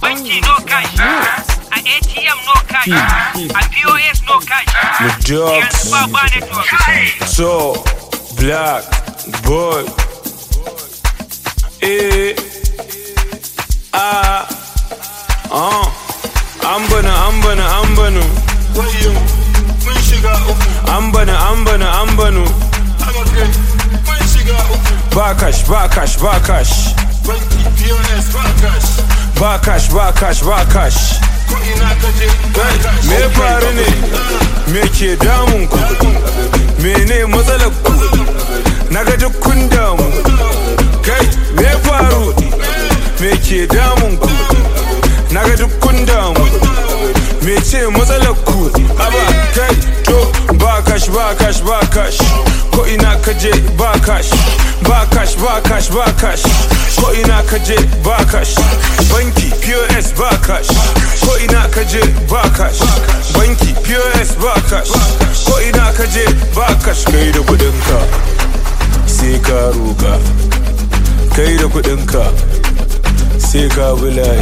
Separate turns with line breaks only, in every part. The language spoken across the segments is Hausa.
banki no cash a atm no cash a pos no cash
The
yanzu ba
dogs.
ba network
So, black boy. Eh, ah, ah. An bana, an bana, an banu.
wayo mun shiga uku
An bana, an bana, an banu.
amakai mun shiga uku
Ba cash, ba cash, ba cash.
banki pos ba cash
Ba cash, ba cash, ba cash.
ko ina ka je ba
Kai,
cash
me ya faru ne? Me ke damun ku? Mene matsalar ku? Na ga duk kun damu. Kai, me ya faru? Me ke damun ku? Na ga duk kun damu. Me ce matsalar ku? Aba, kai, to, ba cash, ba cash, ba cash. Ko ina ka je ba cash. Ba cash, ba cash, ba cash. Ko ina ka je ba cash. Banki, POS ba cash. Ko ina ka je ba cash. Banki, POS ba cash. Ko ina ka je ba cash. Kai da kudinka, sai ka roka. Kai da kudinka, sai ka bulayi.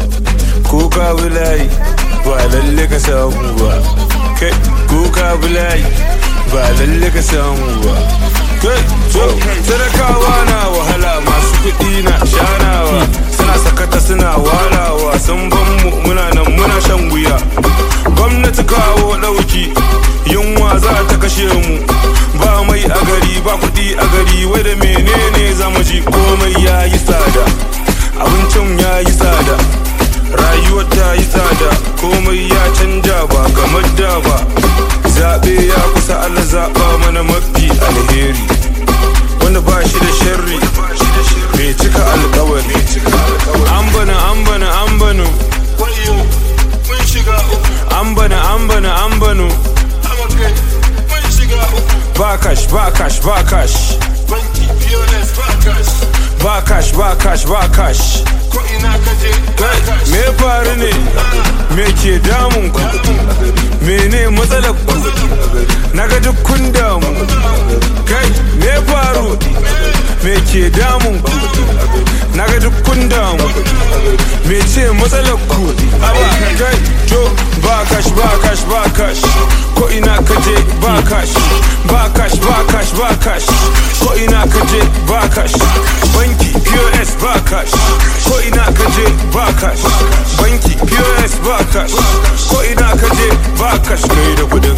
Ko ka bulayi, ba lalle ka samu ba. Kai, ko ka bulayi, ba lalle ka samu ba. Kai, to, sadakawa na wahala masu kuɗi na shanawa. Suna sakata suna walawa, sun ban mu muna nan muna shan wuya. Gwamnati kawo ɗauki, yunwa za ta kashe mu. Ba mai a gari, ba kuɗi a gari, wai da menene za mu ji komai ya yi tsada. Abincin ya yi tsada. rayuwar ta yi tsada komai ya canja ba kamar da ba zaɓe ya kusa Allah zaɓa mana mafi alheri wanda ba shi da sharri mai cika alkawari an bana an bana an banu
wayo mun shiga uku
an bana an bana an banu
amakai mun shiga uku
ba cash ba cash ba cash
banki pos ba cash
ba cash ba cash ba cash
ko ina ka je ba
Kai,
cash
me ya faru ne me ke damun ku mene matsalar ku na ga duk kun damu kai me ya faru me ke damun ku na ga duk kun damu me ce matsalar ku aba kai to ba cash ba cash ba cash ko ina ka je ba cash ba cash ba cash ba cash ko ina ka je ba cash banki pos ba cash ko ina ka je ba cash banki pos ba cash ko ina ka je ba cash kai da kudin